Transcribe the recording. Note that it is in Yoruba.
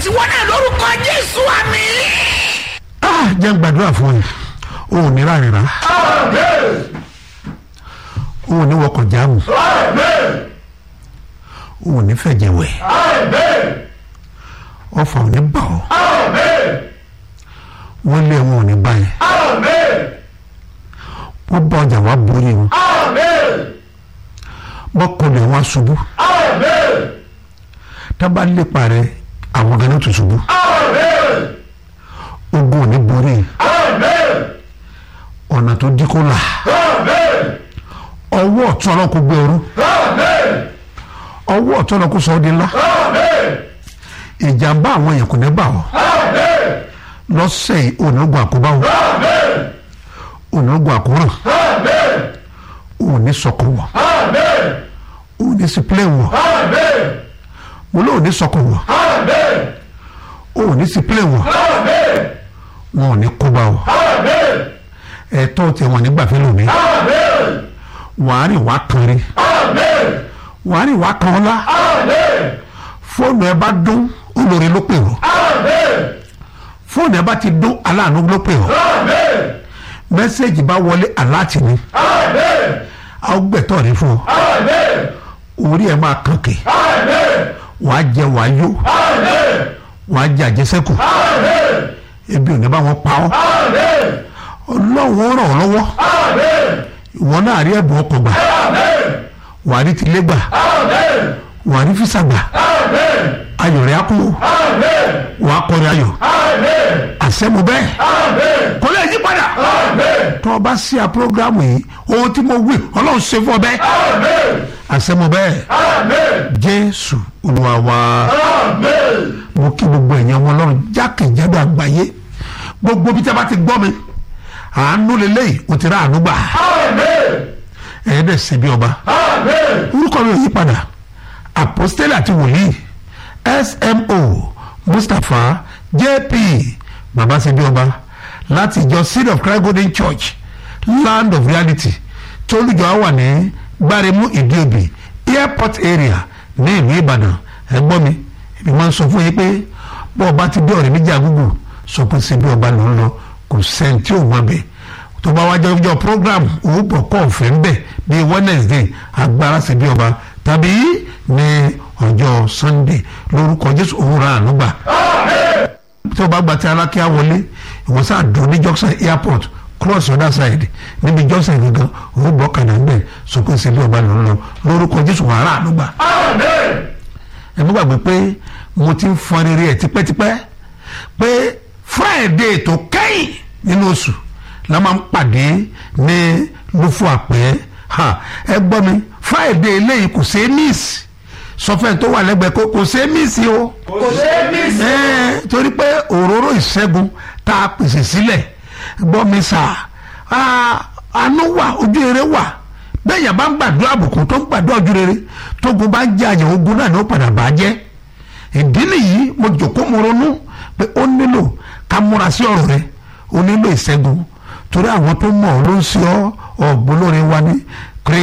tiwọn náà lórúkọ jésù àmì. Ah, jẹ́ ń gbàdúrà fún ẹ o ò ní rárá o ò ní wọkọ̀ jáàmù o ò ní fẹ̀jẹ̀ wẹ̀ ọfà ò ní bà ọ́ wọ́n lé wọn ò ní bá yẹn wọ́n bá ọjà wá borí wọn wọ́n kọlẹ̀ wọn ṣubú tábà lépa rẹ àwọn ganan tó ṣubú ogun ò ní borí ọ̀nà tó dí kó là ọwọ́ ọ̀tún ọlọ́run kó gbé ọrú ọwọ́ ọ̀tún ọlọ́run kó sọ ọ́ di ńlá ìjàmbá àwọn èèyàn kò ní bà ọ́ lọ́sẹ̀ yìí onígun àkóbá wọn onígun àkóràn òní sọkọ wọ òní sípìlẹ̀ wọ mo lóò ní sọkọ wọ òní sípìlẹ̀ wọ wọn ò ní kóbá wọ ẹ̀tọ́ tí wọn nígbà fẹ́ lómi wàá rìn wá kan rí wàá rìn wá kan ọlá fóònù ẹ bá dún olórí ló pè ọ́ fóònù ẹ bá ti dún aláàánú ló pè ọ́ mẹ́sẹ̀gì bá wọlé aláàtì ni àwọn gbẹ̀tọ̀ rí fún ọ orí ẹ máa kànkè wàá jẹ wàá yó wàá jẹ àjẹsẹ́kù ebi ò ní bá wọn pa ọ́ ọlọ́run ràn ọ́ lọ́wọ́ ìwọ náà rí ẹ̀bùn ọkọ̀ gbà wàá rí tilé gbà wàá rí físà gbà ayọ̀ rẹ̀ á kú wàá kọrin ayọ̀ àṣẹ́mu bẹ́ẹ̀ kò lè yí padà tó o bá ṣí a programu yìí ohun tí mo wí ọlọ́run ṣe fún ọ bẹ́ẹ̀ àṣẹ́mu bẹ́ẹ̀ jésù olúwa wa mo kí gbogbo ẹ̀yàn ọmọ ọlọ́run jákèjádò àgbáyé gbogbo bí tí a bá ti gbọ́ mi àánú lélẹ́yìí o ti rà àánú gbà ẹ̀yẹ́ dẹ̀ ṣe bí ọba orúkọ mi ò yí padà apostole àti wòlíì smo mustapha jp baba ṣe bí ọba láti ìjọ seed of christ golden church land of reality tólùjọ wà ní gbáremú ìdíòbí airport area ní ìlú ìbàdàn ẹ̀gbọ́n mi èmi máa ń sọ fún yín pé bọ́ ọba ti bí ọ̀rẹ́ méjì àgùgù sọ pé ṣe bí ọba ló ń lọ kò sẹ́ni tí ò mọ̀ bẹ́ẹ̀ tó bá wájú ọjọ́ program owó pọ̀ kọ́ ọ̀fẹ́ ń bẹ̀ bíi wednesday agbára ṣe bí ọba tàbí ní ọjọ́ sunday lórúkọ jésù òwúrọ̀ ànúgbà tí o bá gba ti alákíá wọlé ìwọ sáà dùn ní junction airport cross other side níbi junction gangan òun bọ̀ kàdà ń bẹ̀ sọ pé ṣe bí ọba ló ń lọ lórúkọ jésù wàrà ànúgbà. ẹ mú gbàgbé pé mo ti ń fọn rere ẹ tipẹ́tipẹ́ pé friday tó kẹ́yìn nínú oṣù la máa ń pàdé ní lufo àpẹ́ ẹ gbọ́ mi friday eléyìí kò ṣeé miss sọfẹ́ tó wà lẹ́gbẹ̀ẹ́ kó kò ṣeé miss o kò ṣe é mí sí. ẹ torí pé òróró ìṣẹ́gun tá a pèsè sílẹ̀ gbọ́ mi sà àánú wà ojú rere wà bẹ́ẹ̀ yà bá ń gbàdúrà àbùkù tó ń gbàdúrà ojú rere tógun bá ń jẹ àyàn ogun náà ni ó padà bá jẹ́ ìdí nìyí mo jòkó mo ronú pé ó nílò ká múra sí ọ̀rọ̀ rẹ ó nílò ìṣẹ́gun torí àwọn tó mọ̀ ọ́ ló ń ṣe ọ́ ọ̀gbọ́n lórí wa ní